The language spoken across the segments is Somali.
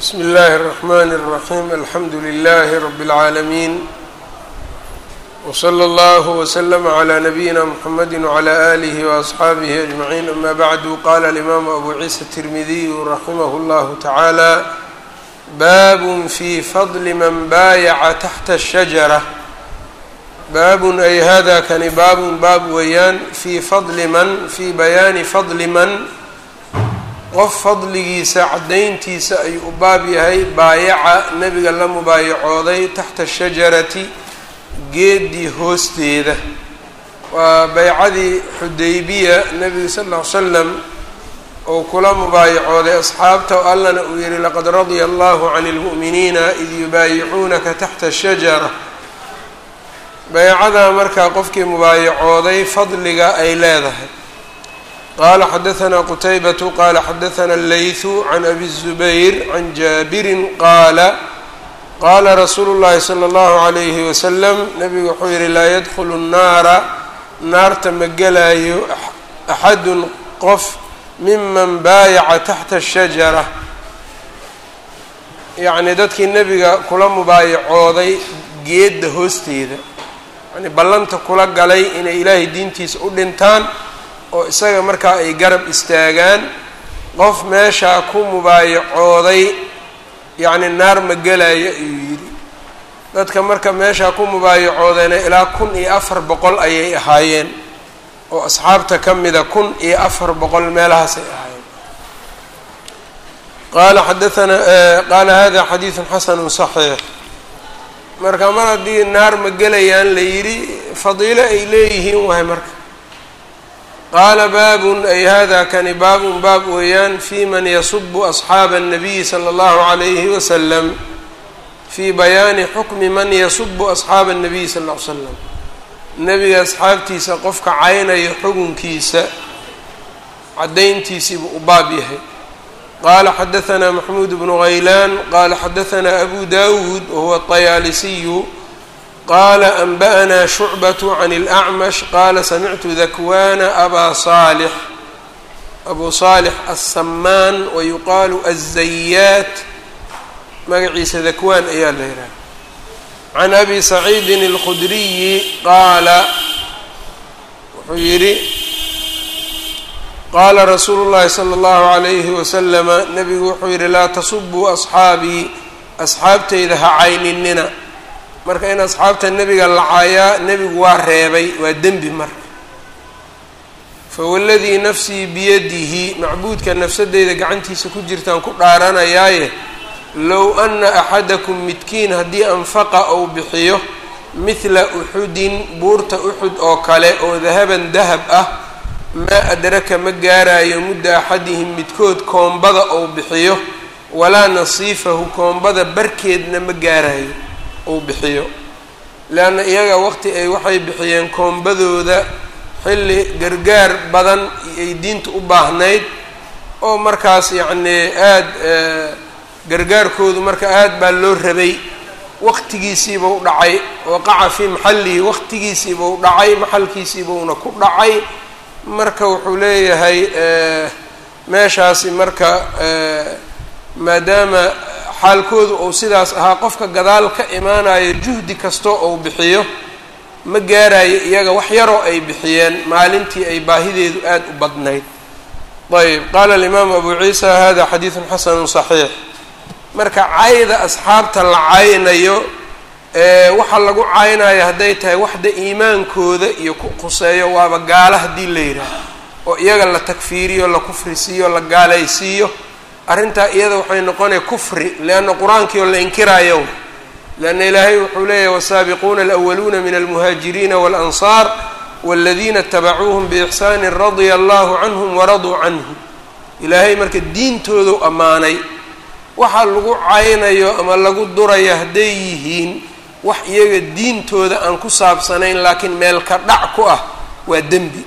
bsm اllaahi الرحmn الرaحيم alxamdu لlh رb العaalمين وslى اllه وsلم عlى نbyina mحamd وعlى آlih وأصxaabih أجمعين ama bعd qala الإmam أbu ciisa التirmidiy raximah اllah taعaalى bab fي fضl man baayaca taxta الشhaجرة baabun ay hada kani baabun baab weeyaan fii fadli man fii bayaani fadli man qof fadligiisa caddayntiisa ayuu u baab yahay baayaca nebiga la mubaayacooday taxta shajarati geedii hoosteeda waa baycadii xudaybiya nebiga sal ll ly slam uu kula mubaayacooday asxaabta oo allana uu yihi laqad radia allahu can اlmu'miniina id yubaayicuunaka taxta shajara baycadaa markaa qofkii mubaayacooday fadliga ay leedahay qaala xadahanaa qutaybatu qaala xadahanaa allaythu can abi الzubayr can jaabirin qaala qaala rasuulu llahi salى اllahu عalayhi wasalam nabigu wuxuu yihi laa yadkhulu الnaara naarta ma gelaayo axadun qof miman baayaca taxta الshajara yacni dadkii nebiga kula mubaayacooday geedda hoosteeda yani ballanta kula galay inay ilaahay diintiisa u dhintaan oo isaga markaa ay garab istaagaan qof meeshaa ku mubaayacooday yacni naar ma gelaayo ayuu yidhi dadka marka meeshaa ku mubaayacoodayna ilaa kun iyo afar boqol ayay ahaayeen oo asxaabta ka mida kun iyo afar boqol meelahaasay ahaayeen qaala xadaanaa qaala hada xadiidun xasanu صaxiix marka mar haddii naar ma gelayaan la yidhi fadiilo ay leeyihiin waay marka qaala baabun ay hada kani baabun baab weeyaan fi man yasubu asxaaba الnabiyi salى اllahu عalayhi wasalam fii bayaani xukmi man yasubu asxaaba الnabiyi sal ll ly slam nebiga asxaabtiisa qofka caynayo xugunkiisa caddayntiisiibuu u baab yahay qala xadaثna maxmuud bnu haylaan qala xadaثna abu dawuud wahuwa الطayaalisiyu qala anba'na shucbaة can اlأcmash qala samictu dakwana aba صaalix abu صaalix aلsamaan wayuqaalu aلzayaat magaciisa dakwaan ayaa la yidhaha can abi saciidi اlkhudriyi qaala wuxuu yidhi qaala rasuulu llahi sala allahu calayhi wasalama nebigu wuxuu yidhi laa tasubuu asxaabii asxaabtayda ha cayninina marka in asxaabta nebiga la caayaa nebigu waa reebay waa dembi marka fawaladii nafsii biyadihi macbuudka nafsadeyda gacantiisa ku jirtaan ku dhaaranayaaye low ana axadakum midkiin haddii anfaqa ou bixiyo midla uxudin buurta uxud oo kale oo dahaban dahab ah maa adraka ma gaarayo mudda axadihim midkood koombada ou bixiyo walaa nasiifahu koombada barkeedna ma gaarayo ou bixiyo leanna iyaga waqti ay waxay bixiyeen koombadooda xilli gargaar badan ay diinta u baahnayd oo markaas yacnii aada gargaarkoodu marka aada baa loo rabay waqtigiisiiba u dhacay waqaca fii maxallihi waqtigiisiiba u dhacay maxalkiisiibauna ku dhacay marka wuxuu leeyahay meeshaasi marka maadaama xaalkoodu uu sidaas ahaa qofka gadaal ka imaanayo juhdi kastoo uu bixiyo ma gaarayo iyaga wax yaroo ay bixiyeen maalintii ay baahideedu aada u badnayd ayb qaala alimaamu abu ciisa hada xadiidun xasanu صaxiix marka cayda asxaabta la caynayo waxa lagu caynayo hadday tahay waxda iimaankooda iyo ku quseeyo waaba gaalo haddii la yidhaaho oo iyaga la takfiiriyo la kufrisiiyo la gaalaysiiyo arrintaa iyada waxay noqonaya kufri leanna qur-aankii oo la inkiraayo leanna ilaahay wuxuu leeyahy wasaabiquuna alawaluuna min almuhaajiriina waalansaar waladiina itabacuuhum biixsaani radia allahu canhum waraduu canhu ilaahay marka diintoodu ammaanay waxa lagu caynayo ama lagu durayo hadday yihiin wax iyaga diintooda aan ku saabsanayn laakiin meel ka dhac ku ah waa dembi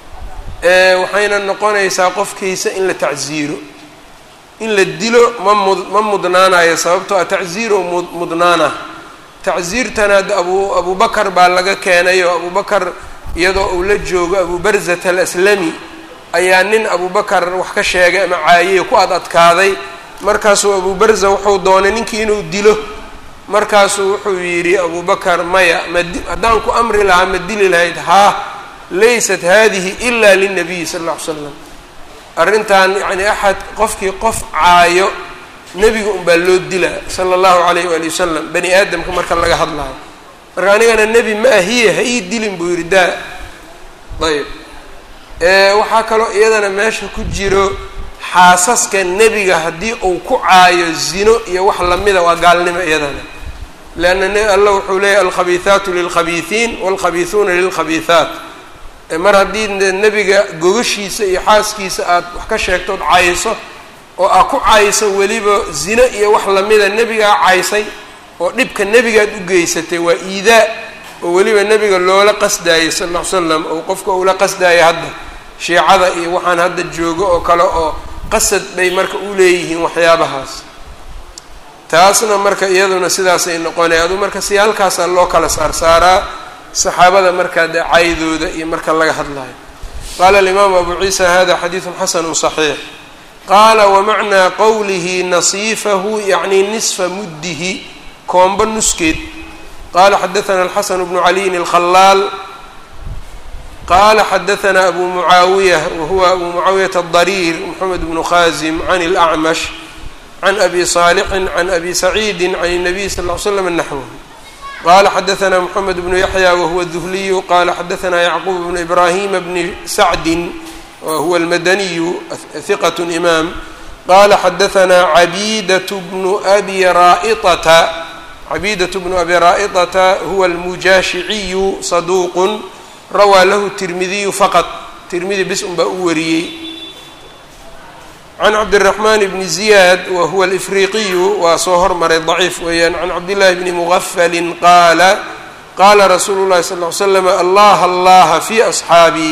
waxayna noqonaysaa qofkiisa in la tacsiiro in la dilo ma mud ma mudnaanayo sababtoo ah tacsiiro mudnaana tacsiirtana hadda abu abubakar baa laga keenay oo abubakar iyadoo uu la joogo abu barzat alaslami ayaa nin abubakar wax ka sheegay ama caayey ku ad adkaaday markaasuu abu barza wuxuu doonay ninkii inuu dilo markaasuu wuxuu yidhi abu bakar maya madi haddaan ku amri lahaa ma dili lahayd haa laysat hadihi ila lilnabiyi sala alla ly slam arrintan yacni axad qofkii qof caayo nebiga unbaa loo dilaa sala allahu calayh waali wasalam bani aadamka marka laga hadlayo marka anigana nebi ma ahiye ha ii dilin buu yidhi daa ayb waxaa kaloo iyadana meesha ku jiro xaasaska nebiga haddii uu ku caayo zino iyo wax lamida waa gaalnimo iyadana leanna allah wuxuu leeyahy alkhabiihaatu lilkhabiihiin waalkhabiihuuna lilkhabiihaat mar haddii nebiga gogashiisa iyo xaaskiisa aad wax ka sheegtood cayso oo aad ku cayso weliba zino iyo wax lamida nebigaa caysay oo dhibka nebigaad u geysatay waa iidaa oo weliba nebiga loola qasdaayay sal lla ly slam oo qofka uula qasdaaya hadda shiicada iyo waxaan hadda joogo oo kale oo qasad bay marka u leeyihiin waxyaabahaas taasna marka iyaduna sidaasay noqonay adu marka si halkaasaa loo kala saarsaaraa saxaabada markaa dee caydooda iyo marka laga hadlayo qaala alimaamu abu ciisa hada xadiidun xasanu صaxiix qaala wamacnaa qowlihi nasiifahu yacni nisfa muddihi koombo nuskeed qala xadaana alxasan bnu caliyin alkhalaal qala xadaana abu mucaawiya wahuwa abu mucaawiyata adariir moxamed bnu khazim can اlacmash can abi saalixin can abi saciidi can الnabiy sal ly slam naxwh qala xadaana moxamed bnu yaxya wahuwa duhliyu qala xadaana yacquub bnu ibrahima bni sacdin wahuwa almadaniyu hiqat imaam qala xadaana cabiidat bnu abi raaitata cabiidat bnu abi raaitata huwa almujaashiciyu saduuqun rawaa lahu tirmidiyu faqad tirmidi bis un baa u wariyey can cabdiraxmaan bni ziyaad wa huwa alifriqiyu waa soo hormaray daciif weeyaan can cabdillahi bni mugafalin qaala qaala rasuulu llahi sal ly slam allah allaha fi asxaabii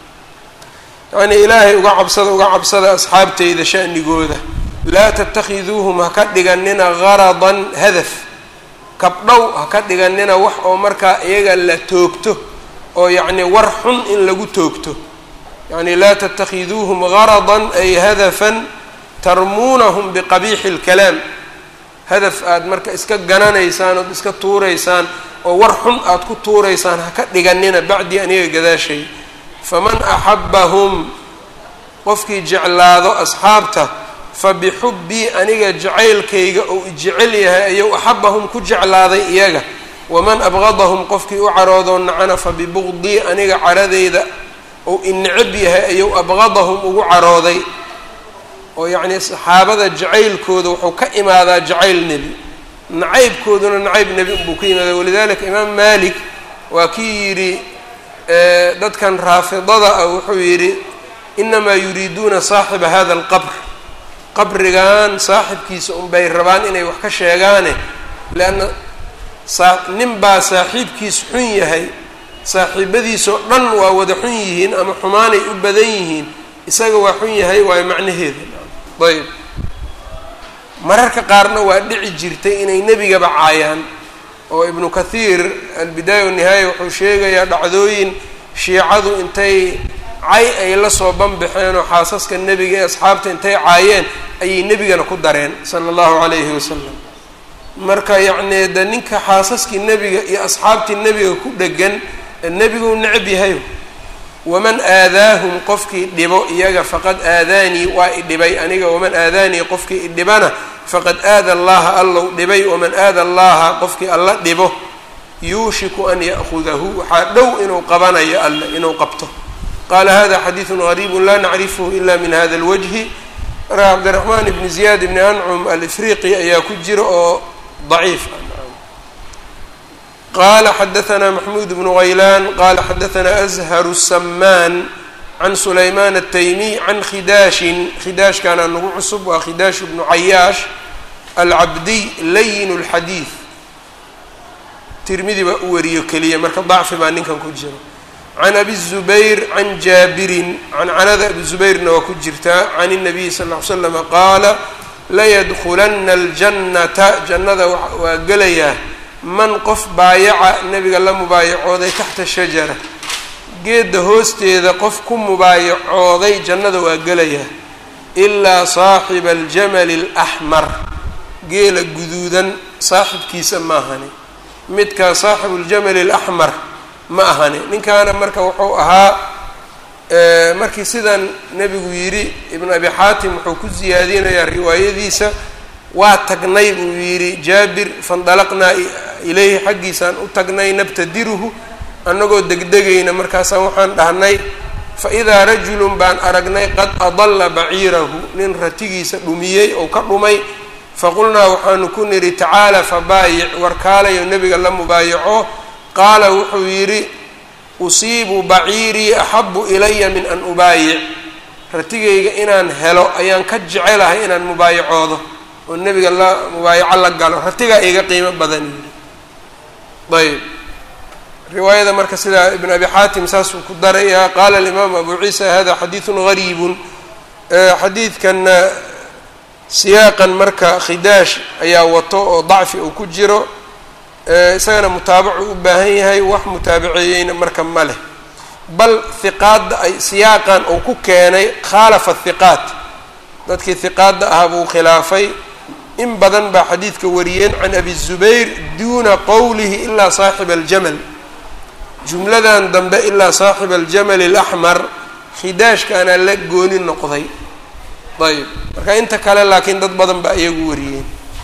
yacnii ilaahay uga cabsada uga cabsada asxaabteyda sha'nigooda laa tatakhiduuhum ha ka dhiganina garadan hadaf kabdhow ha ka dhiganina wax oo markaa iyaga la toogto oo yacni war xun in lagu toogto yacni laa tatakhiduuhum garadan ay hadafan tarmuunahum biqabiixi اlkalaam hadaf aada marka iska gananaysaan ood iska tuuraysaan oo war xun aada ku tuuraysaan ha ka dhiganina bacdii aniga gadaashay faman axabahum qofkii jeclaado asxaabta fabixubbii aniga jacaylkayga ou ijecel yahay ayuu axabahum ku jeclaaday iyaga waman abgadahum qofkii u caroodoo nacana fabibugdii aniga caradeyda ou inecab yahay ayuu abgadahum ugu carooday oo yacnii saxaabada jacaylkooda wuxuu ka imaadaa jacayl nebi nacaybkooduna nacayb nebi unbuu ka yimaada walidalika imaam malik waa kii yidhi dadkan raafidada ah wuxuu yidhi inamaa yuriiduuna saaxiba hada alqabr qabrigan saaxibkiisa unbay rabaan inay wax ka sheegaane leanna nin baa saaxiibkiis xun yahay saaxiibadiisoo dhan waa wada xun yihiin ama xumaanay u badan yihiin isaga waa xun yahay waayo macnaheeda ayb mararka qaarna waa dhici jirtay inay nebigaba caayaan oo ibnu kathiir albidaaya wanihaaya wuxuu sheegayaa dhacdooyin shiicadu intay cay ay la soo banbaxeen oo xaasaska nebiga ee asxaabta intay caayeen ayay nebigana ku dareen sala allahu calayhi wasalam marka yacnii de ninka xaasaskii nebiga iyo asxaabtii nebiga ku dhegan nebiguu necab yahay waman aadaahum qofkii dhibo iyaga faqad aadaanii waa idhibay aniga waman aadaanii qofkii idhibana faqad aada allaha allow dhibay waman aada allaha qofkii alla dhibo yuushiku an ya'hudahu waxaa dhow inuu qabanayo alle inuu qabto qaala hada xadiidun gariibu laa nacrifhu ila min hada اlwajhi marka cabdiraxmaan ibni ziyaad ibni ancum alifriqi ayaa ku jira oo daciif qala xadaثna maxmuud bnu غaylan qala xadaثna azharu الsamaan can sulayman الtaymiy can khidaashin khidaashkaana nagu cusub waa khidaash bnu cayaash alcabdiy layin اlxadiid tirmidi baa u wariyo keliya marka dacfi baa ninkan ku jiro can abi الzubayr can jaabirin cancanada abi zubayrna waa ku jirtaa can الnabiyi sal ly slama qaala layadkulana اljannata jannada waa gelayaa man qof baayaca nebiga la mubaayacooday taxta shajara geedda hoosteeda qof ku mubaayacooday jannada waa gelayaa ilaa saaxiba aljamali alaxmar geela guduudan saaxibkiisa ma ahani midkaa saaxibu ljamali alaxmar ma ahani ninkaana marka wuxuu ahaa markii sidan nebigu yidhi ibnu abi xaatim wuxuu ku siyaadinayaa riwaayadiisa waa tagnay buu yidhi jaabir faindalaqnaa ilayhi xaggiisaan u tagnay nabtadiruhu annagoo degdegayna markaasaan waxaan dhahnay fa idaa rajulun baan aragnay qad adalla baciirahu nin ratigiisa dhumiyey oo ka dhumay faqulnaa waxaanu ku nidhi tacaala fabaayic warkaalayo nebiga la mubaayaco qaala wuxuu yidhi usiibu baciirii axabu ilaya min an ubaayic ratigayga inaan helo ayaan ka jecelahay inaan mubaayacoodo oo nebiga la mubaayaco la galo ratigaa iga qiimo badan yidhi ayb riwaayada marka sidaa ibn abi xaatim saasuu ku darayaa qaala alimaamu abu ciisa hada xadiidun gariibun xadiidkanna siyaaqan marka khidaash ayaa wato oo dacfi uu ku jiro isagana mutaabacu u baahan yahay wax mutaabaceeyeyna marka ma leh bal hiqaadda ay siyaaqan uu ku keenay khaalafa hiqaat dadkii hiqaadda ahaa buu khilaafay in badan baa xadiidka wariyeen can abi zubayr duuna qowlihi ilaa saaxiba aljamal jumladan dambe ilaa saaxiba aljamali alaxmar khidaashkaana la gooni noqday ayb marka inta kale laakiin dad badan baa iyagu wariyeen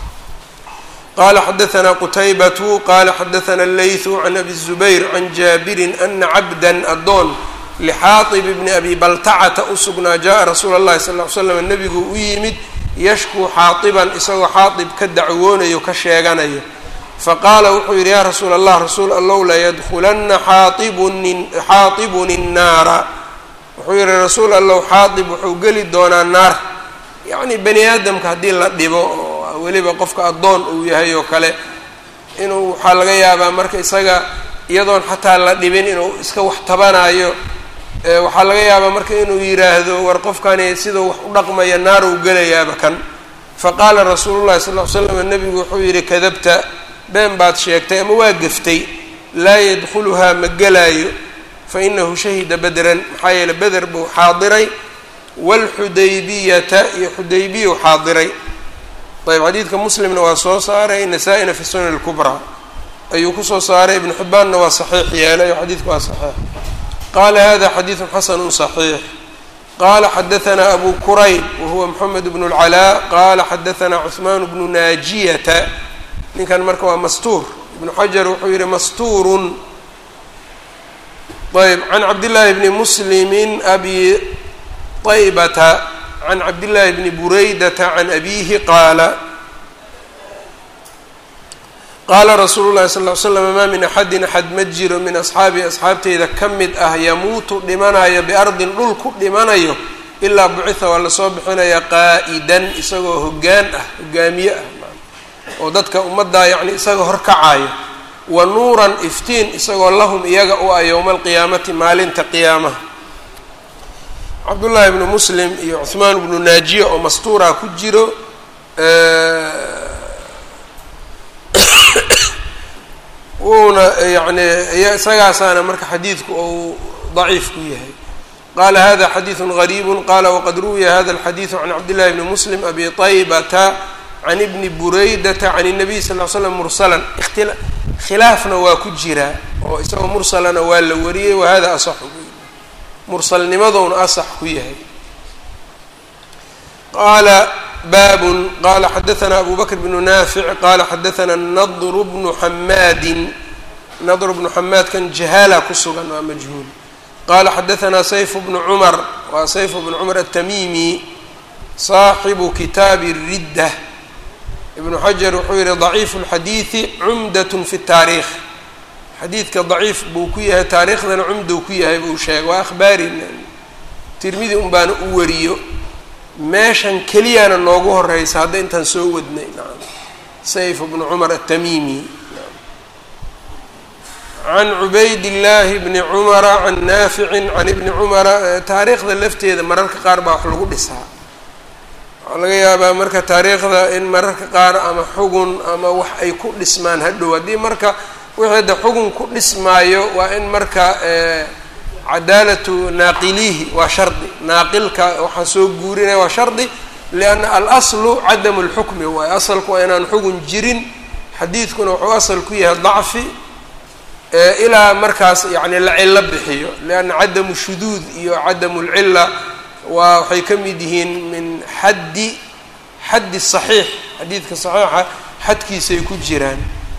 qala xadaثna qutaybatu qala xadaثna اleyثu can abi الzubayr can jaabirin ana cabda adoon lxaaطib bni abi baltacata u sugnaa jaءa rasuula اllahi sal ly slam nebigu u yimid yashkuu xaaطiban isagoo xaaطib ka dacwoonayo ka sheeganayo faqaala wuxuu yidhi yaa rasuula allah rasuul allow layadkulana xaaطibun الnaara wuxuu yihi rasuul allow xaaطib wuxuu geli doonaa naar yacni bani aadamka haddii la dhibo oo weliba qofka addoon uu yahay oo kale inuu waxaa laga yaabaa marka isaga iyadoon xataa la dhibin inuu iska wax tabanayo waxaa laga yaabaa marka inuu yidhaahdo war qofkani sidau wax u dhaqmaya naar uu gelayaaba kan faqaala rasuulu llahi sal ly slam nebigu wuxuu yidhi kadabta been baad sheegtay ama waa geftay laa yadkhuluhaa ma gelaayo fa inahu shahida bedran maxaa yeele beder buu xaadiray waalxudaybiyata iyo xudaybiyu xaadiray ayb xadiidka muslimna waa soo saaray nasaa-ina fi sunan اlkubraa ayuu kusoo saaray ibnu xibbaanna waa saxiix yeelay oo xadiidku waa saxiix qaala hada xadiidu xasanu صaxiix qala xadaثna abu kurayb wahuwa moxamed bnu اlcalaa qala xadaثna cuثmaan bnu naajiyata ninkan marka waa mastuur ibnu xajar wuxuu yihi mastuurun ayb can cabdillaahi bni muslimi abi طaybata can cabdillaahi bni buraydata can abiihi qaala qaala rasuulu llahi sal ly slam maa min axadin axad ma jiro min asxaabii asxaabteyda ka mid ah yamuutu dhimanayo biardin dhul ku dhimanayo ilaa bucitha waa lasoo bixinaya qaa'idan isagoo hoggaan ah hogaamiye ah oo dadka ummaddaa yacni isagao horkacayo wa nuuran iftiin isagoo lahum iyaga u ah yowma alqiyaamati maalinta qiyaamaha cabdullaahi bnu muslim iyo cuhmaan bnu naajiya oo mastuuraa ku jiro wuuna yani isagaasaana marka xadiidku ou daciif ku yahay qala hada xadiidu gariibu qala waqad ruwiya hada alxadiidu can cabdillahi bni muslim abi طaybata can ibni buraydata can الnabiy sal ly slam mursalan khilaafna waa ku jiraa oo isagoo mursalana waa la wariyey wahada asaxu mursalnimadowna asax ku yahay qaala baabun qala xadaثna abu bakr bnu naafic qala xadaثna nadr bnu xamaadin nadr bnu xamaadkan jahaala ku sugan waa majhuul qala xadaثna sayf bnu cumar waa sayf bnu cumar aلtamimi صaaxibu kitaabi الridda ibnu xajar wuxuu yihi ضaciifu اlxadiiثi cumdat fi الtaariikh xadiidka daciif buu ku yahay taariikhdana cumdow ku yahay buu sheegay waa akhbaari tirmidi un baana u wariyo meeshan keliyana noogu horeysa hadda intaan soo wadnay naam sayf bnu cumar aلtamimi can cubayd llaahi bni cumara can naaficin can ibni cumara taariikhda lafteeda mararka qaar baa wax lagu dhisaa waxaa laga yaabaa marka taariikhda in mararka qaar ama xugun ama wax ay ku dhismaan hadhow haddii marka wixii hadda xugun ku dhismaayo waa in marka cadaalatu naaqiliihi waa shardi naaqilka waxaa soo guurinaya waa shardi lianna alaslu cadamu lxukmi waaye asalku waa inaan xugun jirin xadiidkuna wuxuu asal ku yahay dacfi ilaa markaas yani la cilo bixiyo lianna cadamu shuduud iyo cadamu lcila waa waxay ka mid yihiin min xaddi xaddi saxiix xadiidka saxiixa xadkiisay ku jiraan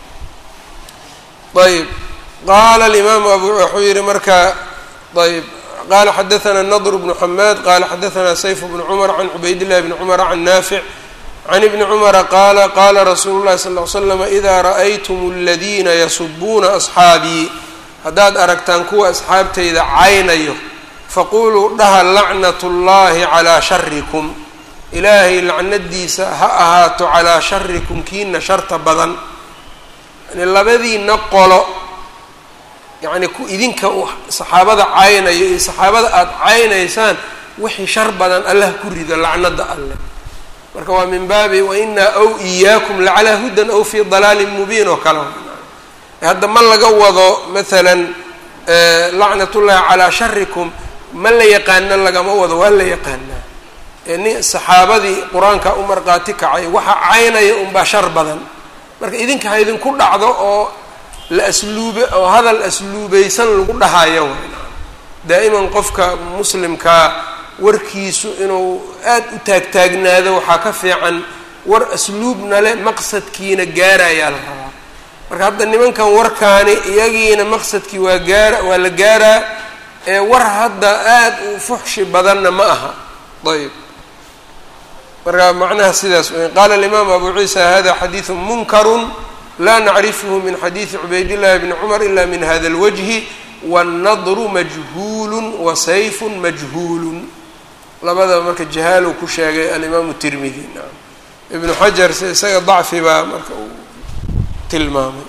ayb qaala alimaamu abu wuxuu yihi marka ayb qala xadaثna nadr bnu xamaad qala xadaثna sayf bnu cumar can cubayd llahi bni cumar can naafic can ibni cumara qaala qaala rasuulu llahi sal ly slam ida ra'aytum اladina yasubuuna asxaabii haddaad aragtaan kuwa asxaabtayda caynayo faquluu dhaha lacnat اllahi calىa sharikum ilaahay lacnadiisa ha ahaato calaa sharikum kiina sharta badan yani labadiina qolo yacni ku idinka saxaabada caynayo iyo saxaabada aada caynaysaan wixii shar badan allah ku rido lacnada alleh marka waa min baabi wainaa aw iyaakum lacalaa hudan aw fii dalaalin mubiin oo kale hadda ma laga wado maalan lacnatullahi calaa sharikum ma la yaqaana lagama wado waa la yaqaanaa ni saxaabadii qur-aanka u marqaati kacay waxa caynaya unbaa shar badan marka idinka ha idinku dhacdo oo la asluube oo hadal asluubeysan lagu dhahayo daa'iman qofka muslimkaa warkiisu inuu aada u taagtaagnaado waxaa ka fiican war asluubna le maqsadkiina gaarayaa la rabaa marka hadda nimankan warkaani iyagiina maqsadkii waa gaara waa la gaaraa ee war hadda aada u fuxshi badanna ma aha ayb marka macnaha sidaas wey qaala alimaam abu ciisa hada xadiidu munkaru la nacrifhu min xadiidi cubaydillahi bni cumar ila min hada اlwajhi wاnnadru majhuulu wasayfu majhuulu labadaba marka jahaalow ku sheegay alimaamu tirmidi ibnu xajar se isaga dacfi baa marka uu tilmaamay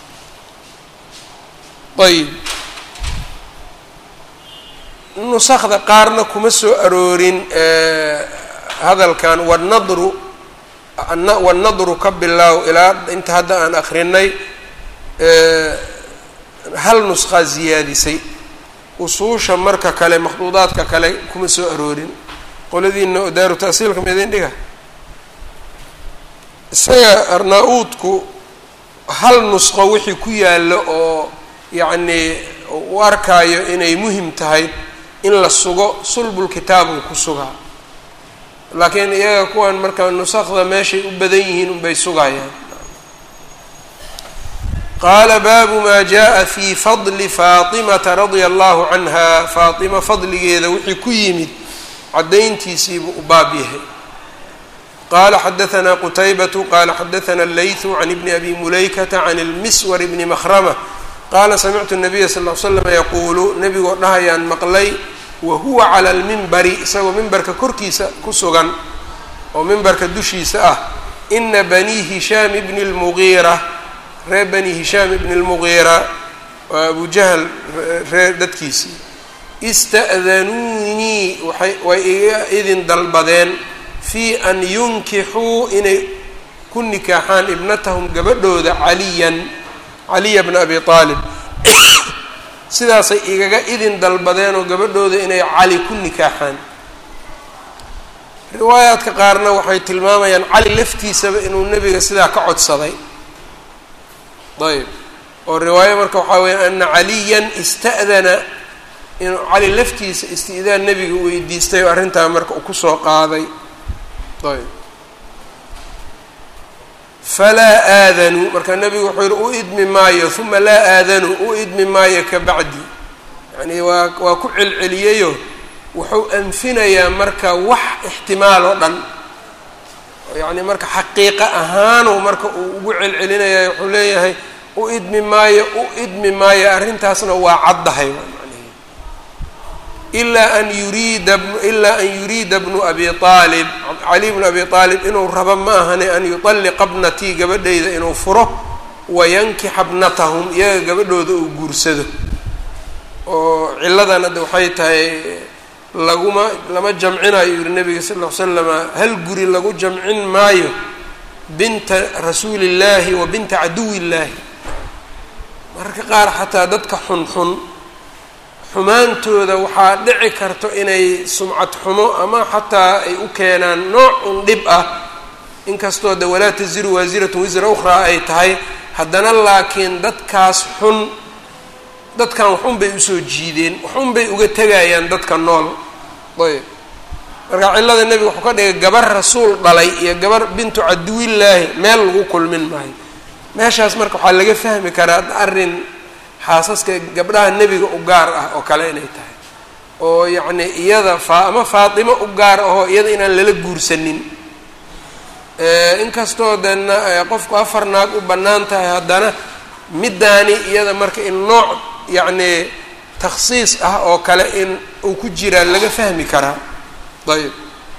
ayb nusakda qaarna kuma soo aroorin hadalkan wanadru wanadru ka bilaaw ilaa inta hadda aan akrinay hal nuskaa ziyaadisay usuusha marka kale makhduudaadka kale kuma soo aroorin qoladiina oo daaru ta'siilka ma idin dhiga isaga arnaa-uudku hal nusqo wixii ku yaallo oo yacnii u arkaayo inay muhim tahay in la sugo sulbulkitaabuu ku sugaa laakiin iyaga kuwan marka nusakda meeshay u badan yihiin unbay sugayaan qaala baabu maa jaa fi fadli faatimata radia allahu canha faatima fadligeeda wixii ku yimid caddayntiisiibuu u baab yahay qala xadaثna qutaybatu qala xadaثna اleyثu can ibni abi mulaykata can اlmiswar bni mahrama qaala samictu الnabiya sal ly slam yaquulu nebigoo dhahayaan maqlay wa huwa cala lmimbari isagoo mimbarka korkiisa ku sugan oo mimbarka dushiisa ah ina bani hishaam bni اlmugiira reer bani hishaam ibni اlmugiira waa abu jahl reer dadkiisii ista'danuunii waay way iga idin dalbadeen fii an yunkixuu inay ku nikaaxaan ibnatahum gabadhooda caliyan caliya bna abi aalib sidaasay igaga idin dalbadeen oo gabadhooda inay cali ku nikaaxaan riwaayaadka qaarna waxay tilmaamayaan cali laftiisaba inuu nebiga sidaa ka codsaday ayb oo riwaayo marka waxaa weya ana caliyan ista'dana inuu cali laftiisa isti'daan nebiga weydiistay oo arrintaa marka uu kusoo qaaday ayb falaa aadanuu marka nebigu wuxuu yihi u idmi maayo uma laa aadanuu u idmi maayo ka bacdi yacni waa waa ku celceliyayo wuxuu anfinayaa marka wax ixtimaal oo dhan yacni marka xaqiiqo ahaanu marka uu ugu celcelinaya wuxuu leeyahay u idmi maayo u idmi maayo arrintaasna waa caddahay ilaa an yuriida ilaa an yuriida bnu abi aalib cali bnu abi aalib inuu rabo ma ahane an yuطalliqa bnatii gabadhayda inuu furo wayankixa bnatahum iyaga gabadhooda uu guursado oo ciladan hadda waxay tahay laguma lama jamcinayo yihi nabiga sal ll ly slama hal guri lagu jamcin maayo binta rasuuli illaahi wa binta caduwi illaahi mararka qaar xataa dadka xunxun xumaantooda waxaa dhici karto inay sumcad xumo ama xataa ay u keenaan nooc un dhib ah inkastoo de walaa taziru waasiratun wisra ukhraa ay tahay haddana laakiin dadkaas xun dadkan waxun bay usoo jiideen waxun bay uga tegayaan dadka nool ayb marka cillada nebiga wuxuu ka dhigay gabar rasuul dhalay iyo gabar bintu caduwillaahi meel lagu kulmin maayo meeshaas marka waxaa laga fahmi karaa arrin xaasaska gabdhaha nebiga u gaar ah oo kale inay tahay oo yacni iyada faa ama faatimo u gaar ahoo iyada inaan lala guursanin inkastoo dena qofku afar naag u bannaan tahay haddana middaani iyada marka in nooc yacni takhsiis ah oo kale in uu ku jiraa laga fahmi karaa ayb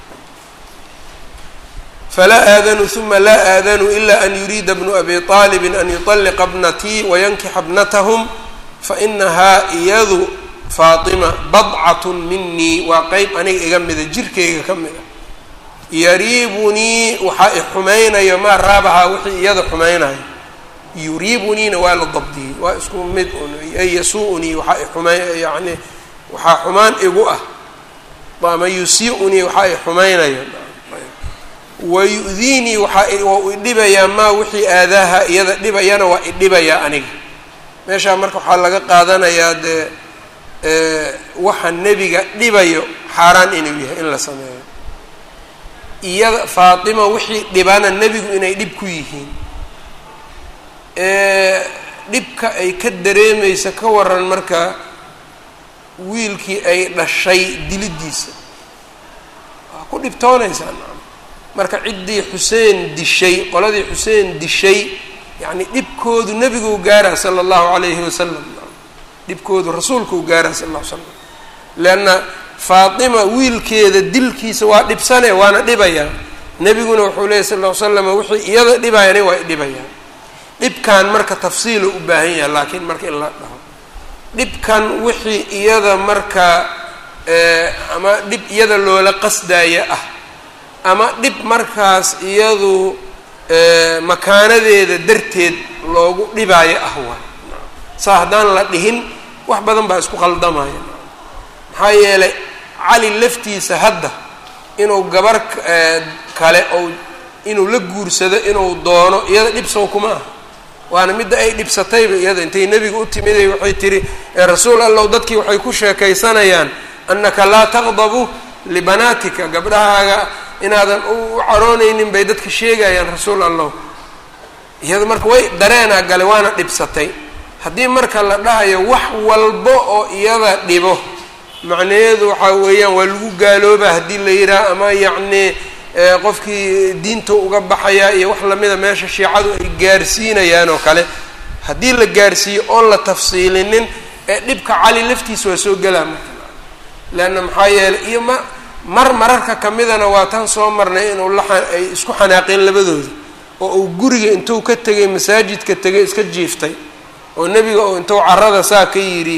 falaa aadanu uma laa aadanu ila an yuriida bnu abi aalibin an yuطalliqa bnatii wayankixa bnatahum fainahaa iyadu faatima badcatun minii waa qeyb aniga iga mida jirkayga ka mid a yariibunii waxaa i xumaynayo maa raabahaa wixii iyada xumaynayo yuriibuniina waa la dabdiyey waa isku mid un ay yasuu-unii waxaa i xumay yani waxaa xumaan igu ah ama yusi-unii waxaa i xumaynayo wayu-diinii waxaa waa idhibayaa maa wixii aadaaha iyada dhibayana waa idhibayaa aniga meeshaa marka waxaa laga qaadanayaa dee waxa nebiga dhibayo xaaraan inuu yahay in la sameeyo iyada faatima wixii dhibana nebigu inay dhib ku yihiin dhibka ay ka dareemaysa ka waran marka wiilkii ay dhashay dilidiisa waa ku dhibtoonaysaa marka ciddii xuseen dishay qoladii xuseen dishay yacni dhibkoodu nebiguu gaaraa sala allahu calayhi wasalam dhibkoodu rasuulkuu gaaraa sala alla ly slam leanna faatima wiilkeeda dilkiisa waa dhibsane waana dhibayaa nebiguna wuxuu leeyay sal ll ly slam wixii iyada dhibayani waa idhibayaan dhibkan marka tafsiilo u baahan yahay laakiin marka in la dhaho dhibkan wixii iyada marka ama dhib iyada loola qasdaya ah ama dhib markaas iyadu makaanadeeda darteed loogu dhibaayo ah waay saa haddaan la dhihin wax badan baa isku qaldamaya maxaa yeelay cali laftiisa hadda inuu gabar kale ou inuu la guursado inuu doono iyada dhibsow kuma ah waana midda ay dhibsatayba iyada intay nebiga u timiday waxay tihi rasuul allow dadkii waxay ku sheekaysanayaan annaka laa taqdabu libanaatika gabdhahaaga inaadan u caroonaynin bay dadka sheegayaan rasuul allow iyada marka way dareenaa gale waana dhibsatay haddii marka la dhahayo wax walbo oo iyada dhibo macnaheedu waxaa weeyaan waa lagu gaaloobaa haddii la yidhaah ama yacni qofkii diinta uga baxayaa iyo wax lamida meesha shiicadu ay gaarsiinayaan oo kale haddii la gaarsiiyo oon la tafsiilinin ee dhibka cali laftiisa waa soo gelaa marka leanna maxaa yeelay iyo ma mar mararka kamidana waa tan soo marnay inuu la ay isku xanaaqeen labadooda oo uu guriga intuu ka tegay masaajidka tegay iska jiiftay oo nebiga oo intuu carada saa ka yidhi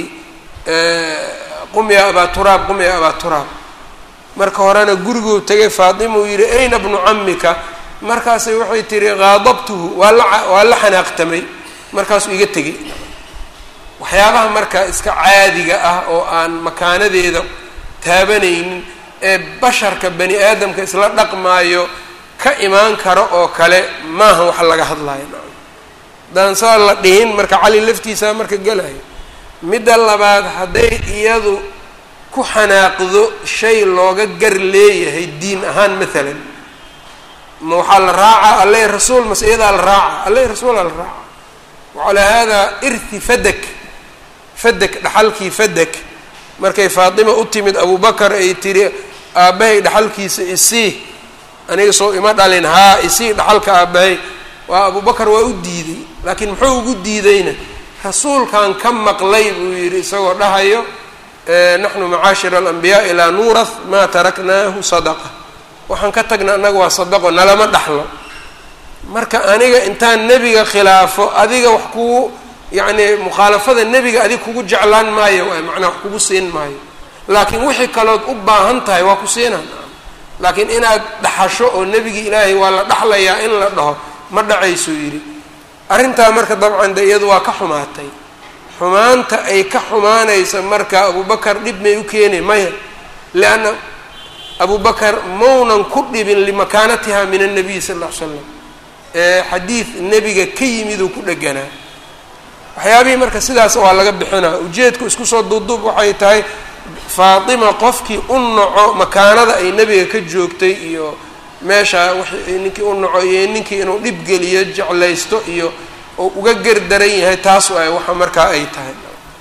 qum yaa abaa turaab qum yaa abaa turaab marka horena guriguu tegay faatima uu yidhi ayna bnu camika markaasay waxay tihi qaadabtuhu waa la waa la xanaaqtamay markaasuu iga tegay waxyaabaha marka iska caadiga ah oo aan makaanadeeda taabanaynin ee basharka bani aadamka isla dhaqmaayo ka imaan karo oo kale maaha wax laga hadlayo haddaan saa la dhihin marka cali laftiisaa marka gelayo midda labaad hadday iyadu ku xanaaqdo shay looga gar leeyahay diin ahaan maalan ma waxaa la raacaa alle rasuul mase iyadaa la raaca alle rasuulaa la raaca wacalaa haadaa irthi fadak fadak dhaxalkii fadak markay faatima u timid abubakar ay tiri aabbahay dhaxalkiisa isii aniga soo ima dhalin haa isii dhaxalka aabbahay waa abubakar waa u diiday laakiin muxuu ugu diidayna rasuulkan ka maqlay buu yidhi isagoo dhahayo naxnu macaashira alambiyaai laa nuurath maa taraknaahu sadaqa waxaan ka tagna annaga waa sadaqo nalama dhaxlo marka aniga intaan nebiga khilaafo adiga wax kugu yacni mukhaalafada nebiga adig kugu jeclaan maayo waay macnaa wax kugu siin maayo laakiin wixii kalood u baahan tahay waa ku siinaan laakiin inaad dhaxasho oo nebigii ilaahay waa la dhaxlayaa in la dhaho ma dhacaysuu yidhi arrintaa marka dabcan de iyadu waa ka xumaatay xumaanta ay ka xumaanaysa marka abubakar dhib may u keenay maya lianna abubakar maunan ku dhibin limakaanatiha min annabiy sal lla ly slam ee xadiid nebiga ka yimiduu ku dheganaa waxyaabihii marka sidaas waa laga bixinaa ujeedku isku soo duubduub waxay tahay faatima qofkii u naco makaanada ay nebiga ka joogtay iyo meesha w ninkii u naco iyo ninkii inuu dhib geliyo jeclaysto iyo oo uga gerdaran yahay taas waay waxa markaa ay tahay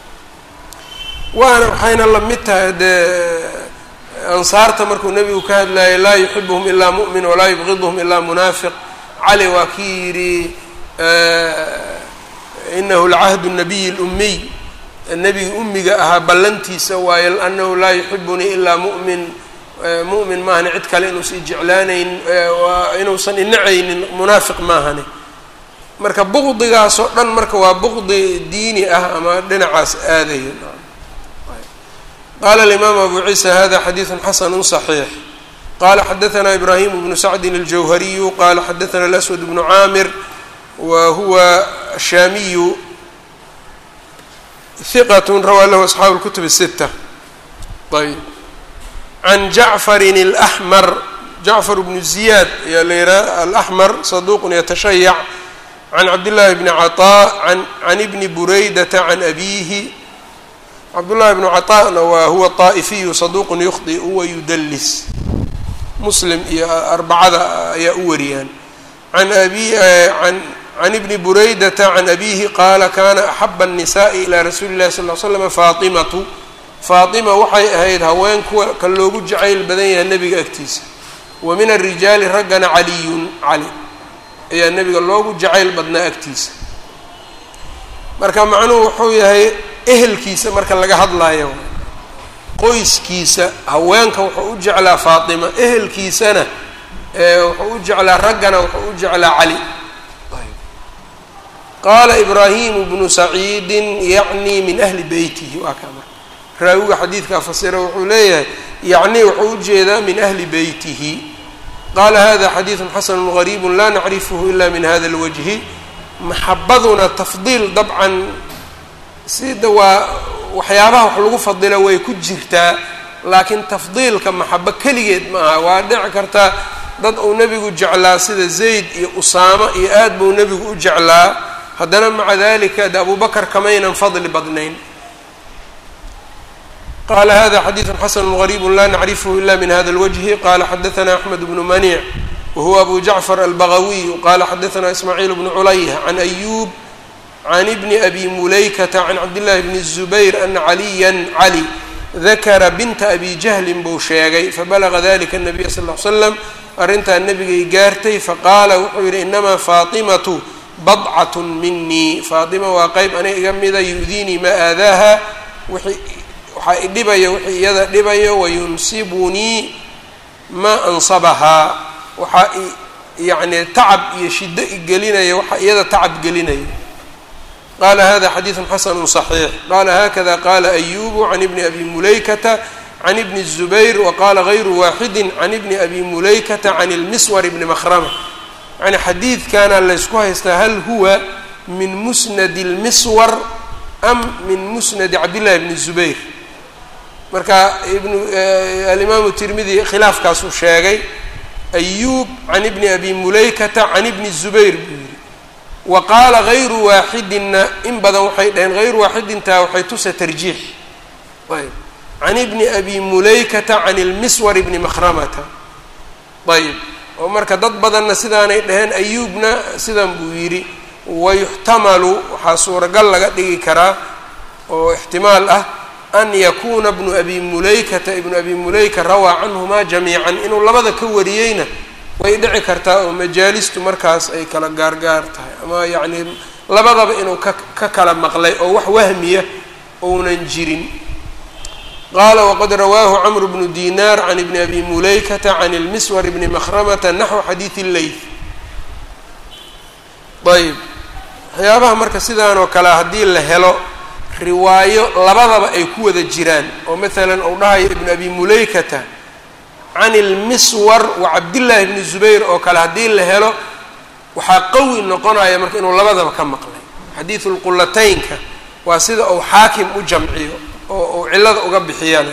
waana waxayna la mid tahay dee ansaarta markuu nebigu ka hadlayay laa yuxibuhum ilaa mu'min walaa yubqiduhum ilaa munaafiq cali waa kii yidhi inahu lacahdu nabiyi lumiy nebiga ummiga ahaa ballantiisa waaye anahu laa yuxibunii ilaa mu'min mu'min maahani cid kale inuusan ijeclaanayn inuusan inacaynin munaafiq maahani marka buqdigaasoo dhan marka waa buqdi diini ah ama dhinacaas aadayo qala alimaam abu ciisa hada xadiidu xasanu صaxiix qala xadaثna ibrahim bnu sacdin اljawhariyu qala xadaثna اlaswad bnu caamir wa huwa shaamiyu hiqat rawaa lahu asxaabu اlkutub الsita ayb can jacfarin اlaxmar jacfar bnu ziyaad ayaa la yihaha alaxmar saduq yatashayac can cabdillaahi bni caطaa can ibni buraydata can abiihi cabdullahi bnu caطaana waa huwa طaa'ifiyu saduuqun yukhdi wa yudallis muslim iyo arbacada ayaa u wariyaan an abi can ibni buraydata can abiihi qaala kana axaba الnisaءi ilaa rasuuli اllahi sal ly slam faatimatu faatima waxay ahayd haween kuwa ka loogu jacayl badan yahay nebiga agtiisa wa min arijaali raggana caliyun cali ayaa nebiga loogu jacayl badnaa agtiisa marka macnuhu wuxuu yahay ehelkiisa marka laga hadlaayo qoyskiisa haweenka wuxuu u jeclaa faatima ehelkiisana wuxuu u jeclaa raggana wuxuu u jeclaa cali qaala ibraahimu bnu saciidin yacni min ahli beytihi waa kaa marka raawiga xadiidkaa fasira wuxuu leeyahay yacni wuxuu ujeedaa min ahli beytihi qaala hada xadiidu xasanu gariibu laa nacrifhu ila min hada اlwajhi maxabaduna tafdiil dabcan sida waa waxyaabaha wax lagu fadila way ku jirtaa laakiin tafdiilka maxabo keligeed ma aha waa dhici kartaa dad uu nebigu jeclaa sida zayd iyo usaamo iyo aad buu nebigu u jeclaa haddana maca dalika de abubakar kamaynan fadli badnayn qala hada xadiidu xasanu gariibu la nacrifhu ila min hada اlwجhi qala xadaثna axmed bnu manic wahuwa abu jacfar albagawiy qala xadaثna ismaaciil bnu culayh can ayub can ibni abi mulaykata can cabdillahi bni الzubayr ana caliya cali dakara binta abi jahlin buu sheegay fabalaga dalika الnabiya sal ly slam arrintaa nebigay gaartay faqaala wuxuu yihi inamaa faatimatu badcat minii faatima waa qeyb aniga iga mida yu'diinii ma aadaaha waxaa idhibaya wixii iyada dhibayo wayunsibunii maa ansabahaa waxaa yacni tacab iyo shiddo igelinaya waxaa iyada tacab gelinaya qala hada xadiidu xasanu صaxiix qala hakada qala ayubu can ibni abi mulaykata can ibni الzubayr waqala gayru waaxidi can ibni abi mulaykata can اlmiswar bni makrama yani xadiidkana laysku haystaa hal huwa min musnadi اlmiswar am min musnadi cabdillahi bni الzubayr marka ibnu alimaamu tirmidi khilaafkaasuu sheegay ayub can ibni abi mulaykata can ibni الzubayr buu yihi wa qaala gayru waaxidinna in badan waxay dhaheen hayru waaxidintaa waxay tusa tarjiix ayb can ibni abi mulaykata can ilmiswar bni makhramata ayb oo marka dad badanna sidaanay dhaheen ayuubna sidan buu yidhi wayuxtamalu waxaa suuragal laga dhigi karaa oo ixtimaal ah an yakuuna bnu abi mulaykata ibnu abi mulayka rawaa canhumaa jamiican inuu labada ka wariyeyna way dhici kartaa oo majaalistu markaas ay kala gaargaar tahay ama yacni labadaba inuu ka ka kala maqlay oo wax wahmiya ounan jirin qaala waqad rawaahu camru bnu dinaar can ibni abi mulaykata can ilmiswar bni makhramata naxwu xadiidi leyth ayb waxyaabaha marka sidaan oo kale haddii la helo riwaayo labadaba ay ku wada jiraan oo maalan uu dhahayo ibnu abi mulaykata can ilmiswar wa cabdillaahi bni zubayr oo kale haddii la helo waxaa qawi noqonaya marka inuu labadaba ka maqlay xadiidu lqulataynka waa sida uu xaakim u jamciyo oo uu cillada uga bixiyaan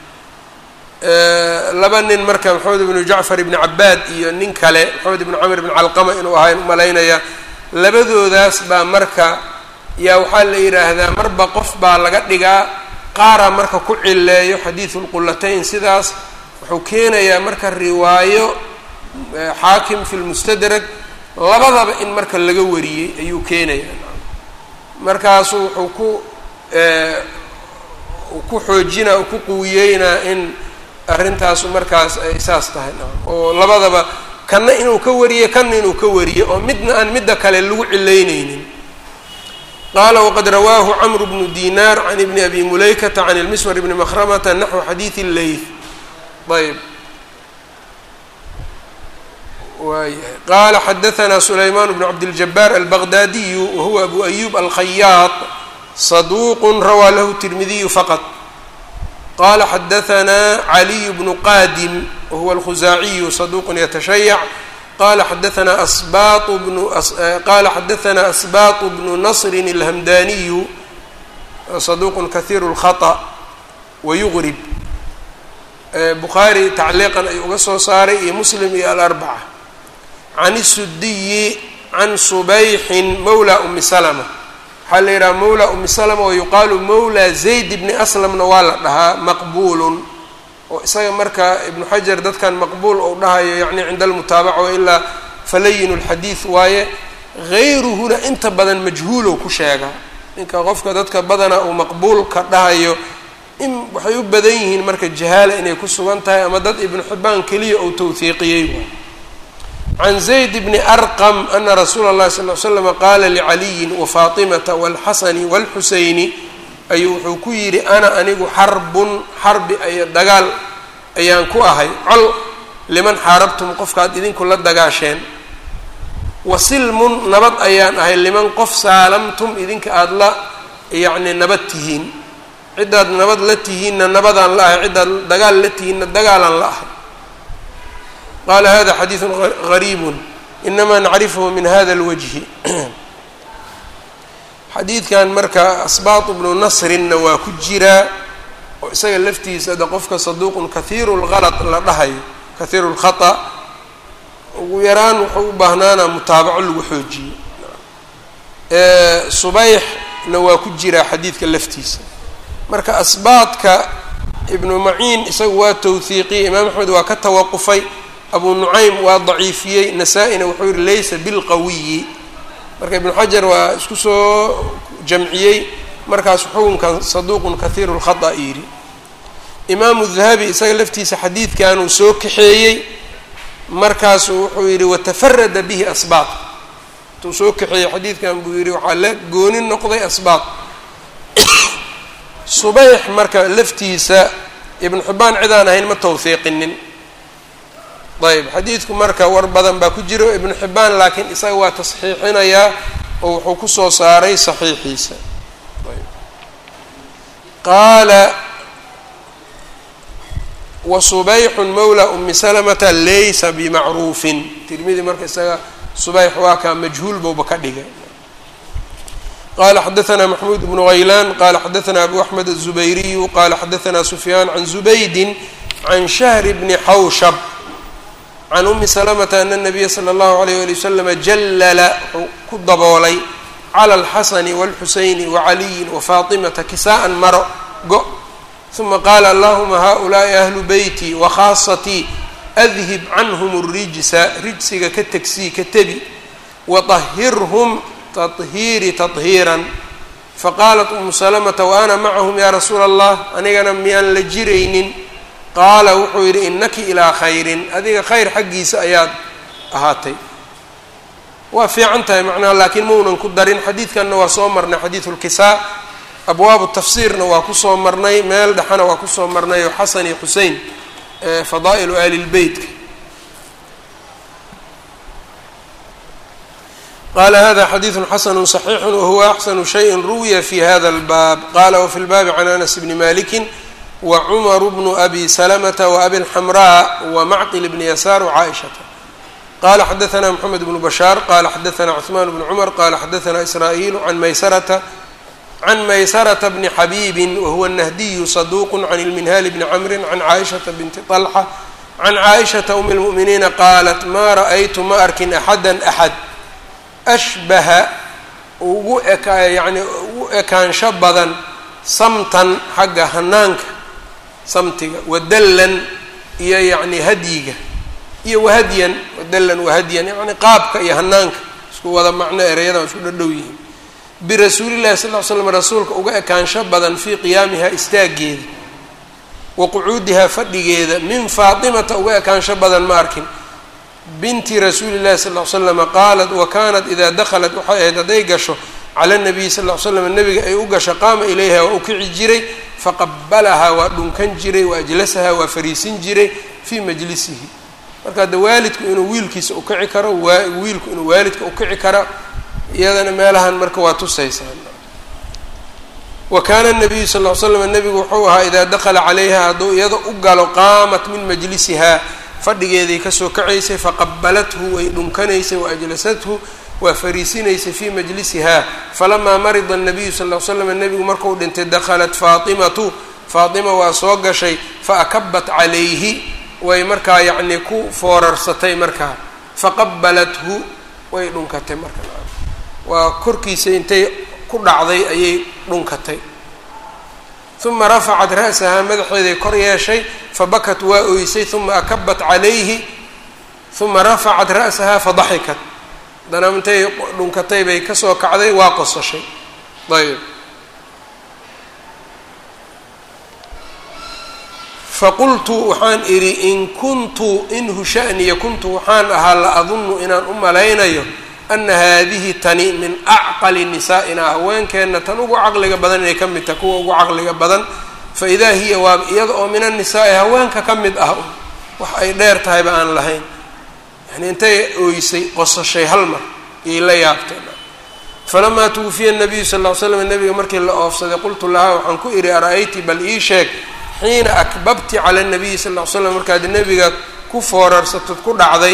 laba nin marka maxamed ibnu jacfar ibni cabaad iyo nin kale maxamed ibnu camr ibn calqama inuu ahayn umalaynaya labadoodaas baa marka yaa waxaa la yidhaahdaa marba qof baa laga dhigaa qaara marka ku cileeyo xadiidu lqulatayn sidaas wuxuu keenayaa marka riwaayo xaakim fi lmustadrag labadaba in marka laga wariyey ayuu keenayaa markaasu wuxuu ku ku xoojinaa ku quwiyeynaa in arrintaasu markaas ay saas tahay oo labadaba kanna inuu ka wariyo kanna inuu ka wariyo oo midna aan midda kale lagu cilaynaynin qaala waqad rawaahu camru bnu dinaar can ibni abi mulaykata can ilmiswar bni mahramata naxwu xadiidi leyth ayb waayahay qaala xadaanaa sulaymaan bnu cabdiljabaar albaqdaadiyu wahuwa abu ayub alkhayaad saduuq rawaa lahu tirmidiyu faqط qala xadaanaa caliy bnu qadim wahuwa alkhuzaaciyu saduuq yatashayac qala xadaanaa asbaط bnu qala xadaanaa asbaط bnu nasrin اlhamdaniyu saduuq kahiir اlkhaطأ wayugrib bukhaari tacliiqan ayuu uga soo saaray iyo muslim iyo alarbaca can isudiyi can subayxin mawla umi salma waxaa la yidhaha mawla umi salma wa yuqaalu mawla zayd bni aslamna waa la dhahaa maqbuulun oo isaga marka ibnu xajar dadkan maqbuul ou dhahayo yacni cinda almutaabaca wailaa falayin lxadiid waaye hayruhuna inta badan majhuulow ku sheegaa ninka qofka dadka badana uu maqbuulka dhahayo in waxay u badan yihiin marka jahaala inay ku sugan tahay ama dad ibnu xibaan keliya ou tawhiiqiyey waay can zayd bni arqam ana rasuula اllahi sal l slama qaala licaliyin wafaatimata walxasani walxuseyni ayuu wuxuu ku yidhi ana anigu xarbun xarbi ay dagaal ayaan ku ahay col liman xaarabtum qofkaad idinku la dagaasheen wasilmun nabad ayaan ahay liman qof saalamtum idinka aada la yacni nabad tihiin ciddaad nabad la tihiinna nabadaan la ahay ciddaad dagaal la tihiinna dagaalaan la ahay qala hada xadiidu gariibu inama nacrifhu min hada اlwajhi xadiidkan marka asbaatu bnu nasrinna waa ku jiraa oo isaga laftiisa de qofka saduuqun kahiiru lgalط la dhahayo kahiiru lkhaطأ ugu yaraan wuxuu u baahnaana mutaabaco lagu xoojiyo subayxna waa ku jiraa xadiidka laftiisa marka asbaadka ibnu maciin isagu waa tawhiiqiyey imaam axmed waa ka tawaqufay abu nucaym waa daciifiyey nasaa-ina wuxuu yihi laysa bilqawiyi marka ibnu xajar waa isku soo jamciyey markaasu xukunkan saduuqun kahiiru lkhata yidhi imaamu dahabi isaga laftiisa xadiidkanuu soo kaxeeyey markaasu wuxuu yidhi watafarada bihi asbaaq intuu soo kaxeeyey xadiidkan buu yidhi waxaa la gooni noqday asbaaq subayx marka laftiisa ibnu xibaan cidaan ahayn ma tawhiiqinin ayb xadiidku marka war badan baa ku jiro ibnu xibaan laakiin isaga waa tasxiixinayaa oo wuxuu kusoo saaray saxiixiisa qaala wasubayxun mawla umi salamata laysa bimacruufin tirmidi marka isaga subayx waa kaa majhuul bowba ka dhigay qala xadaثna maxmuud bnu haylaan qala xadaثna abu axmed الzubayriyu qala xadaثna sufyaan can zubaydin can shahr bni xawshab can umi salamata ana nabiya sala allahu alayh ali wasalama jallala wuxuu ku daboolay cala alxasani walxuseyni wacaliyin wafaatimata kisaa'an maro go uma qaala allahuma haؤulaai ahlu beyti wakhaasatii adhib canhum اrijsa rijsiga ka tegsii ka tebi waطahirhum tahiiri tahiiran faqaalat umu salamata wa ana macahum ya rasuula allah anigana miyaan la jiraynin qaala wuxuu yidhi innaki ilaa khayrin adiga khayr xaggiisa ayaad ahaatay waa fiican tahay macnaha laakiin maunan ku darin xadiidkanna waa soo marnay xadiidu lkisaa abwaabu tafsiirna waa kusoo marnay meel dhexana waa kusoo marnay oo xasan iyo xusein fadaa'ilu ahli lbeytka qala hada xadiidu xasanu صaxiixu wahuwa axsanu shayin ruwiya fi hada اlbaab qala wafi lbaabi can anas bni maliki wcmr bnu abi slmta wabi اlxamraa wamacqil bni yasaar wcaaishata qala xadaثna mxamed bnu bashaar qala xadaثna cثman bnu cmr qala xadaثna israa'iil can maysarata can maysarata bni xabiibin wahuwa nahdiyu saduuq can ilminhaali bni camrin can caaishata binti طalxa can caaishata um اlmu'miniina qaalat maa ra'aytu ma arkin axada axad ashbaha ugu eka yani ugu ekaansho badan samtan xagga hanaanka samtiga wadallan iyo yacni hadyiga iyo wahadyan wadallan wahadyan yacni qaabka iyo hanaanka isku wada macno ereyadan isku dhadhow yihiin birasuulillahi sal ll ly slam rasuulka uga ekaansho badan fii qiyaamiha istaaggeeda wa qucuudihaa fadhigeeda min faatimata uga ekaansho badan ma arkin binti rasuuli llahi sal ll ly slama qaalat wa kaanat idaa dakhalat waxay ahayd hadday gasho cala nabiyi sal ll ly slam nabiga ay u gasho qaama ilayha waa u kici jiray faqabalahaa waa dhunkan jiray wa ajlasahaa waa fariisin jiray fii majlisihi marka hadda waalidku inuu wiilkiisa ukici karo wiilku inuu waalidka ukici karo iyadana meelahan marka waa tusaysaa wa kaana nabiyu sal ll ly slam nabigu wuxuu ahaa idaa dakala calayha hadduu iyada u galo qaamat min majlisihaa fadhigeeday kasoo kacaysay faqabalathu way dhunkanaysay waajlasathu waa fariisinaysay fii majlisihaa falamaa marida nabiyu sal ll slam nebigu markuu dhintay dakhalat faatimatu faatima waa soo gashay faakabat calayhi way markaa yacnii ku foorarsatay markaa faqabalathu way dhunkatay marka waa korkiisa intay ku dhacday ayay dhunkatay uma rafacat ra'sahaa madaxeeday kor yeeshay fabakat waa oysay uma akabat calayhi uma rafacat ra'sahaa fadaxikat haddana intay dhunkatay bay kasoo kacday waa qosashay ayb faqultu waxaan idhi in kuntu inhu sha'niya kuntu waxaan ahaa la adunnu inaan u malaynayo ana haadihi tani min acqali nisaa'ina haweenkeenna tan ugu caqliga badan inay ka mid tahay kuwa ugu caqliga badan fa idaa hiya waa iyada oo min annisaa'i haweenka ka mid ah wax ay dheer tahayba aan lahayn yani intay ooysay qosashay hal mar iyay la yaabteen falamaa tuwufiya nabiyu sal ll ly slam nabiga markii la oofsaday qultu lahaa waxaan ku idhi ara-ayti bal ii sheeg xiina akbabti cala nabiyi sal ll ly slam markaad nebiga ku foorarsatod ku dhacday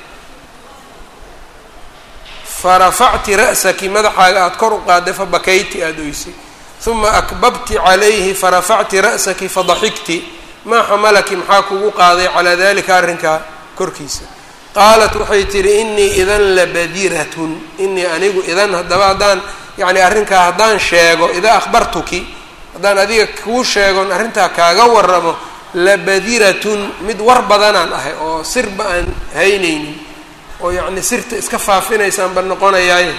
farafacti ra'saki madaxaaga aada kor u qaadday fabakayti aada oysay uma akbabti calayhi farafacti ra'saki fadaxigti maa xamalaki maxaa kugu qaaday calaa dalika arrinkaa korkiisa qaalat waxay tihi inii idan labadiratun inii anigu idan haddaba haddaan yacni arrinkaa haddaan sheego idaa akhbartuki haddaan adiga kuu sheegon arrintaa kaaga waramo labadiratun mid war badanaan ahay oo sirba aan haynaynin oo yacni sirta iska faafinaysaanba noqonayaaye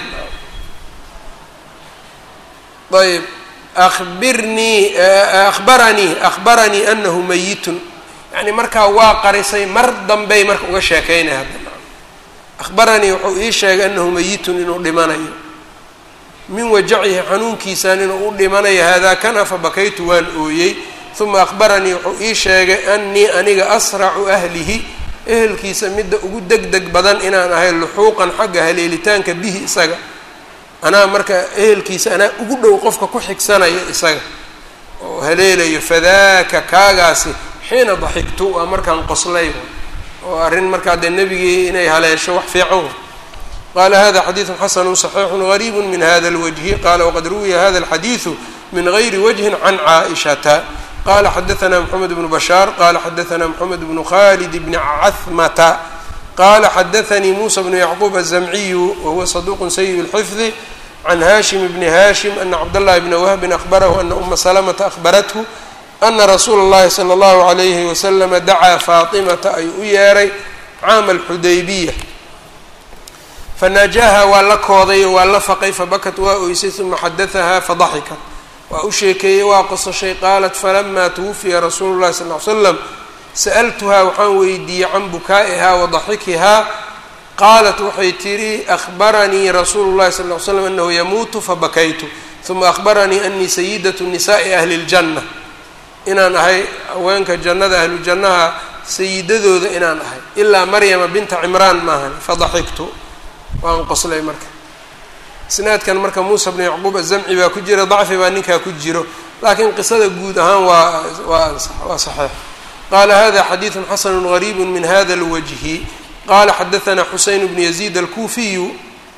ayb abirnii akhbaranii akhbaranii anahu mayitun yani markaa waa qarisay mar dambey marka uga sheekaynaya hadda akhbaranii wuxuu ii sheegay anahu mayitun inuu dhimanayo min wajacihi xanuunkiisaan inuu u dhimanayo haadaa kana fabakaytu waan ooyey uma akhbaranii wuxuu ii sheegay anii aniga asracu ahlihi ehelkiisa midda ugu deg deg badan inaan ahay luxuuqan xagga haleelitaanka bihi isaga anaa marka ehelkiisa anaa ugu dhow qofka ku xigsanaya isaga oo haleelayo fadaaka kaagaasi xiina daxigtu waa markaan qoslay oo arrin markaa dee nebigii inay haleesho wax fiican qaala hada xadiidu xasanu صaxiixu gariibu min hada اlwajhi qala waqad ruwiya hada اlxadiidu min gayri wajhin can caaishata qala xadaثna mxamed bnu bashaar qala xadaثna mxamed bnu khalid bni cahmata qala xadaثanii musa bnu yacquub الzamciyu wahuwa saduq sayi اlxifdi can hashim bni hashim ana cabdاllahi bna wahbin ahbarahu ana uma salamata ahbarathu ana rasuula اllahi salى اllahu عalayhi waslama dacaa faatimata ayuu u yeeray caama alxudaybiya fanaajaha waa la kooday oo waa la faqay fabakat waa oysay uma xadaahaa fadaxikat waa u sheekeeyey waa qosashay qaalat falama twufiya rasuulu llahi sal ly slam sa'altuhaa waxaan weydiiyey can bukaa'ihaa wa daxikihaa qaalat waxay tidhi ahbaranii rasuulu llahi sal ly slam anahu yamuutu fabakaytu uma ahbaranii anii sayidatu nisaai ahli ljanna inaan ahay haweenka jannada ahlu jannaha sayidadooda inaan ahay ilaa maryama binta cimraan maahan fadaxiktu waan qoslay marka isnaadkan marka muusa bnu yacquub azamci baa ku jira dacfi baa ninkaa ku jiro laakiin qisada guud ahaan waa waa waa saxiix qaala hada xadiidu xasanu gariibu min hada اlwajhi qala xadaثna xuseyn bnu yaziid alkuufiyu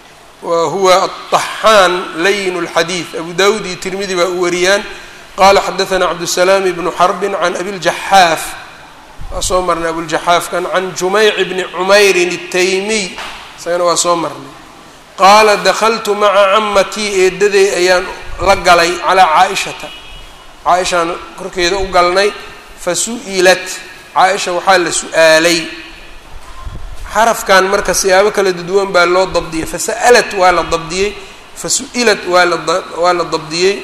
wa huwa aلطaxaan layin اlxadiid abu dawud iyo tirmidi baa u wariyaan qala xadaثna cabdالsalaam bnu xarbi can abiljaxaaf waa soo marnay abuljaxaafkan can jumeyc bni cumeyrin الtaymiy isagana waa soo marnay qaala dakltu maca camatii eedaday ayaan la galay calىa caaishata caaishaan korkeeda u galnay fasu'ilat caaisha waxaa la su-aalay xarafkan marka siyaabo kala duwan baa loo dabdiyey fasa'alat waa la dabdiyey fasu'ilat waa la waa la dabdiyey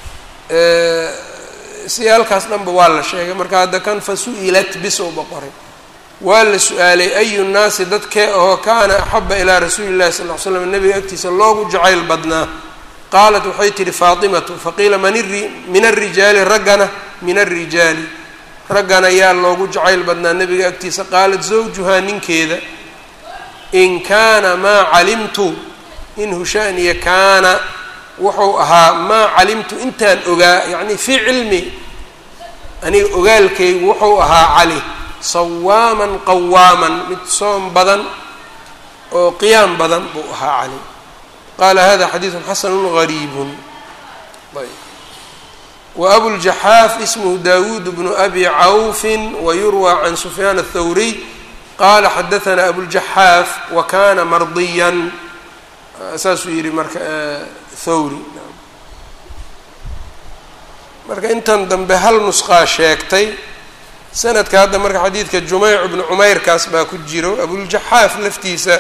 siyaalkaas dhanba waa la sheegay marka hadda kan fasu'ilat bisowba qoray waa la su-aalay ayu nnaasi dadkee ahoo kaana axaba ilaa rasuuli llahi sal ly slam nabiga agtiisa loogu jacayl badnaa qaalat waxay tihi faatimatu faqiila min alrijaali raggana min alrijaali raggana yaa loogu jacayl badnaa nabiga agtiisa qaalat zawjuhaa ninkeeda in kaana maa calimtu in hushaaniya kaana wuxuu ahaa maa calimtu intaan ogaa yacni fii cilmi aniga ogaalkaygu wuxuu ahaa cali sawaaman qawaaman mid soom badan oo qiyaam badan buu ahaa cali qaala hada xadiidu xasanu gariibun ayb wa abuljaxaaf ismhu dawuud bnu abi cawfin wayurwى can sufyaan aلthawriy qala xadaثna abuljaxaaf wa kana mardiyan saasuu yihi marka thawri marka intan dambe hal nusqaa sheegtay sanadka hadda marka xadiidka jumeyc bnu cumeyrkaas baa ku jiro abuljaxaaf laftiisa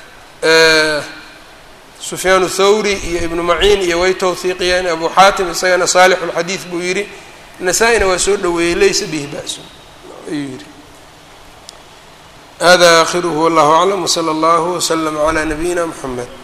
sufyaan thawri iyo ibnu maciin iyo way towhiiqiyeen abu xaatim isagana saalixu lxadiid buu yidhi nasaa-ina waa soo dhaweeyey laysa bihi ba-sun ayuu yihi hada akhiruhu wallahu aclam wsala allahu wslama calaa nabiyina mxamed